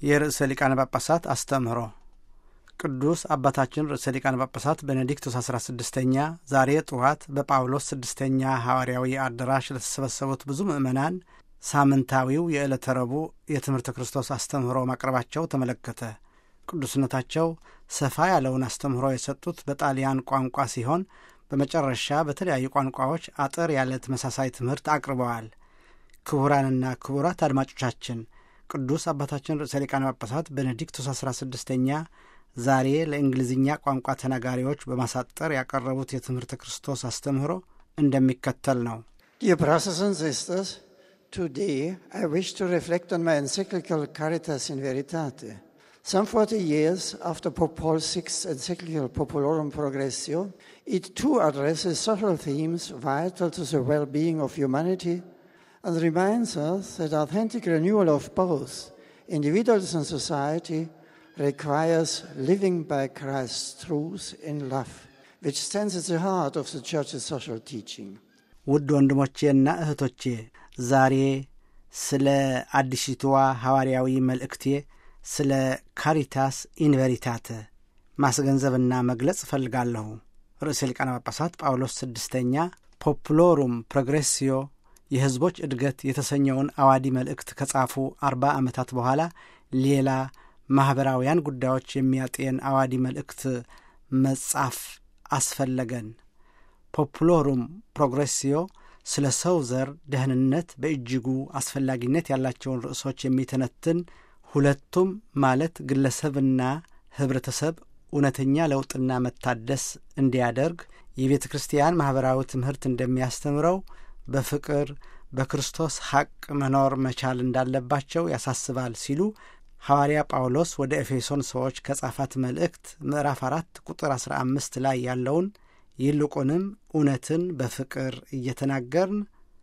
የርዕሰ ሊቃነ ጳጳሳት አስተምህሮ ቅዱስ አባታችን ርዕሰ ሊቃነ ጳጳሳት ቤኔዲክቱስ አስራ ስድስተኛ ዛሬ ጠዋት በጳውሎስ ስድስተኛ ሐዋርያዊ አዳራሽ ለተሰበሰቡት ብዙ ምዕመናን ሳምንታዊው የዕለተ ረቡዕ የትምህርተ ክርስቶስ አስተምህሮ ማቅረባቸው ተመለከተ። ቅዱስነታቸው ሰፋ ያለውን አስተምህሮ የሰጡት በጣሊያን ቋንቋ ሲሆን በመጨረሻ በተለያዩ ቋንቋዎች አጠር ያለ ተመሳሳይ ትምህርት አቅርበዋል። ክቡራንና ክቡራት አድማጮቻችን ቅዱስ አባታችን ርዕሰ ሊቃነ ጳጳሳት ቤኔዲክቱስ አስራ ስድስተኛ ዛሬ ለእንግሊዝኛ ቋንቋ ተናጋሪዎች በማሳጠር ያቀረቡት የትምህርተ ክርስቶስ አስተምህሮ እንደሚከተል ነው። Dear brothers and sisters, today I wish to reflect on my encyclical Caritas in Veritate. Some 40 years after Pope Paul's sixth encyclical Populorum Progressio, it too addresses social themes vital to the well being of humanity and reminds us that authentic renewal of both individuals and society requires living by Christ's truth in love, which stands at the heart of the Church's social teaching. ውድ ወንድሞቼና እህቶቼ ዛሬ ስለ አዲሲቷ ሐዋርያዊ መልእክቴ ስለ ካሪታስ ኢንቨሪታተ ማስገንዘብና መግለጽ እፈልጋለሁ። ርዕሰ ሊቃነ ጳጳሳት ጳውሎስ ስድስተኛ ፖፕሎሩም ፕሮግሬሲዮ የሕዝቦች እድገት የተሰኘውን አዋዲ መልእክት ከጻፉ አርባ ዓመታት በኋላ ሌላ ማኅበራውያን ጉዳዮች የሚያጤን አዋዲ መልእክት መጻፍ አስፈለገን። ፖፕሎሩም ፕሮግሬሲዮ ስለ ሰው ዘር ደህንነት በእጅጉ አስፈላጊነት ያላቸውን ርዕሶች የሚተነትን ሁለቱም ማለት ግለሰብና ኅብረተሰብ እውነተኛ ለውጥና መታደስ እንዲያደርግ የቤተ ክርስቲያን ማኅበራዊ ትምህርት እንደሚያስተምረው በፍቅር በክርስቶስ ሐቅ መኖር መቻል እንዳለባቸው ያሳስባል ሲሉ ሐዋርያ ጳውሎስ ወደ ኤፌሶን ሰዎች ከጻፋት መልእክት ምዕራፍ አራት ቁጥር አስራ አምስት ላይ ያለውን ይልቁንም እውነትን በፍቅር እየተናገርን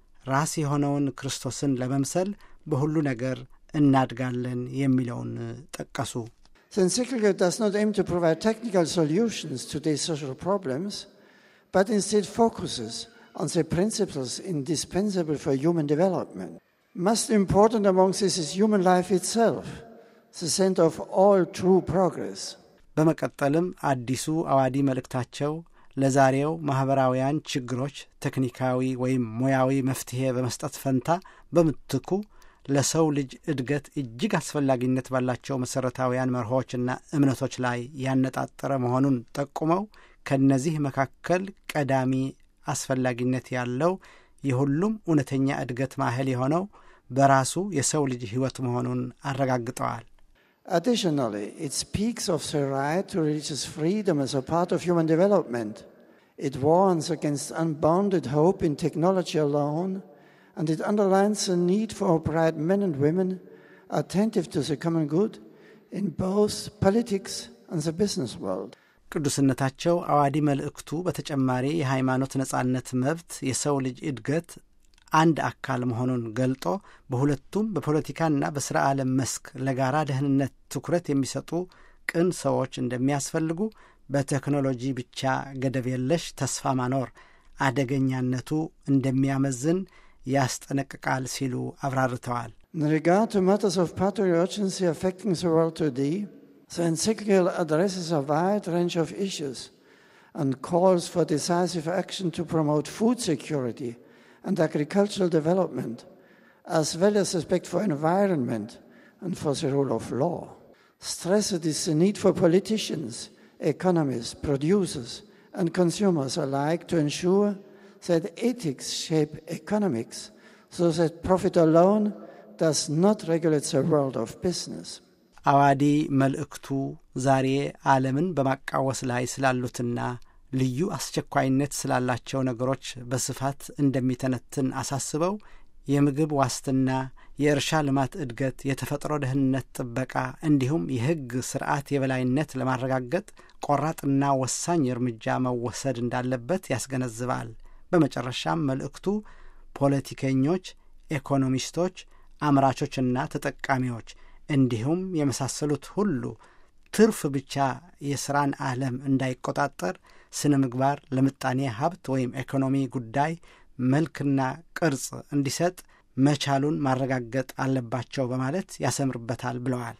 ራስ የሆነውን ክርስቶስን ለመምሰል በሁሉ ነገር እናድጋለን የሚለውን ጠቀሱ። The encyclical does not aim to provide technical solutions to these social problems, but instead focuses on the principles indispensable for human development. Most important among this is human life itself, the center of all true progress. በመቀጠልም አዲሱ አዋዲ መልእክታቸው ለዛሬው ማኅበራውያን ችግሮች ቴክኒካዊ ወይም ሙያዊ መፍትሔ በመስጠት ፈንታ በምትኩ ለሰው ልጅ እድገት እጅግ አስፈላጊነት ባላቸው መሠረታዊያን መርሆችና እምነቶች ላይ ያነጣጠረ መሆኑን ጠቁመው ከእነዚህ መካከል ቀዳሚ አስፈላጊነት ያለው የሁሉም እውነተኛ እድገት ማዕከል የሆነው በራሱ የሰው ልጅ ሕይወት መሆኑን አረጋግጠዋል። Additionally, it speaks of the right to religious freedom as a part of human development. It warns against unbounded hope in technology alone, and it underlines the need for upright men and women attentive to the common good in both politics and the business world. ቅዱስነታቸው አዋዲ መልእክቱ በተጨማሪ የሃይማኖት ነጻነት መብት የሰው ልጅ እድገት አንድ አካል መሆኑን ገልጦ በሁለቱም በፖለቲካና በሥራ ዓለም መስክ ለጋራ ደህንነት ትኩረት የሚሰጡ ቅን ሰዎች እንደሚያስፈልጉ፣ በቴክኖሎጂ ብቻ ገደብ የለሽ ተስፋ ማኖር አደገኛነቱ እንደሚያመዝን ያስጠነቅቃል ሲሉ አብራርተዋል። In regard to matters of patriotic urgency affecting the world today, the encyclical addresses a wide range of issues and calls for decisive action to promote food security and agricultural development, as well as respect for environment and for the rule of law. Stressed is the need for politicians, economists, producers, and consumers alike to ensure that ethics shape economics so that profit alone does not regulate the world of business. አዋዲ መልእክቱ ዛሬ ዓለምን በማቃወስ ላይ ስላሉትና ልዩ አስቸኳይነት ስላላቸው ነገሮች በስፋት እንደሚተነትን አሳስበው የምግብ ዋስትና፣ የእርሻ ልማት እድገት፣ የተፈጥሮ ደህንነት ጥበቃ እንዲሁም የሕግ ስርዓት የበላይነት ለማረጋገጥ ቆራጥና ወሳኝ እርምጃ መወሰድ እንዳለበት ያስገነዝባል። በመጨረሻም መልእክቱ ፖለቲከኞች፣ ኢኮኖሚስቶች፣ አምራቾችና ተጠቃሚዎች እንዲሁም የመሳሰሉት ሁሉ ትርፍ ብቻ የሥራን ዓለም እንዳይቆጣጠር ስነ ምግባር ለምጣኔ ሀብት ወይም ኢኮኖሚ ጉዳይ መልክና ቅርጽ እንዲሰጥ መቻሉን ማረጋገጥ አለባቸው በማለት ያሰምርበታል ብለዋል።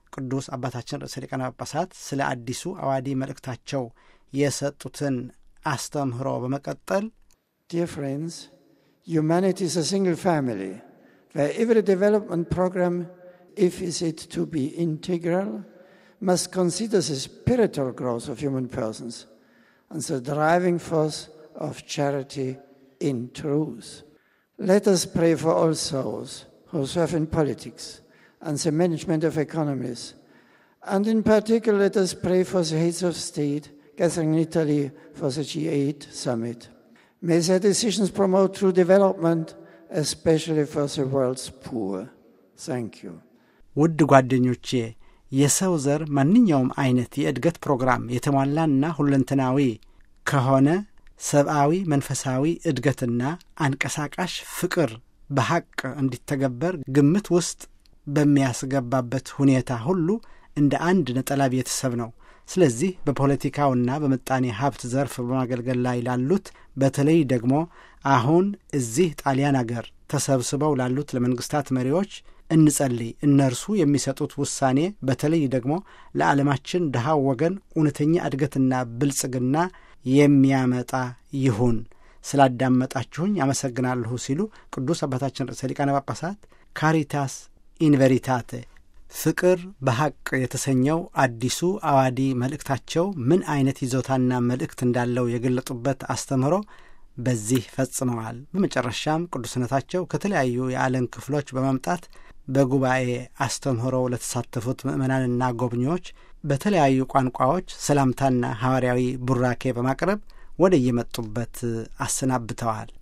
ቅዱስ አባታችን ርዕሰ ሊቃነ ጳጳሳት ስለ አዲሱ አዋዲ መልእክታቸው የሰጡትን አስተምህሮ በመቀጠል Dear friends, humanity is a single family where every development program, if is it to be integral, must consider the spiritual growth of human persons and the driving force of charity in truth. Let us pray for all souls who serve in politics and the management of economies. And in particular, let us pray for the heads of state gathering in Italy for the G8 summit. May their decisions promote true development, especially for the world's poor. Thank you. ውድ ጓደኞቼ የሰው ዘር ማንኛውም አይነት የእድገት ፕሮግራም የተሟላና ሁለንተናዊ ከሆነ ሰብአዊ መንፈሳዊ እድገትና አንቀሳቃሽ ፍቅር በሐቅ እንዲተገበር ግምት ውስጥ በሚያስገባበት ሁኔታ ሁሉ እንደ አንድ ነጠላ ቤተሰብ ነው። ስለዚህ በፖለቲካውና በምጣኔ ሀብት ዘርፍ በማገልገል ላይ ላሉት በተለይ ደግሞ አሁን እዚህ ጣሊያን አገር ተሰብስበው ላሉት ለመንግስታት መሪዎች እንጸልይ። እነርሱ የሚሰጡት ውሳኔ በተለይ ደግሞ ለዓለማችን ድሃው ወገን እውነተኛ እድገትና ብልጽግና የሚያመጣ ይሁን። ስላዳመጣችሁኝ አመሰግናለሁ ሲሉ ቅዱስ አባታችን ርዕሰ ሊቃነ ጳጳሳት ካሪታስ ኢንቨሪታቴ ፍቅር በሐቅ የተሰኘው አዲሱ አዋዲ መልእክታቸው ምን አይነት ይዞታና መልእክት እንዳለው የገለጡበት አስተምህሮ በዚህ ፈጽመዋል። በመጨረሻም ቅዱስነታቸው ከተለያዩ የዓለም ክፍሎች በመምጣት በጉባኤ አስተምህሮው ለተሳተፉት ምዕመናንና ጎብኚዎች በተለያዩ ቋንቋዎች ሰላምታና ሐዋርያዊ ቡራኬ በማቅረብ ወደ የመጡበት አሰናብተዋል።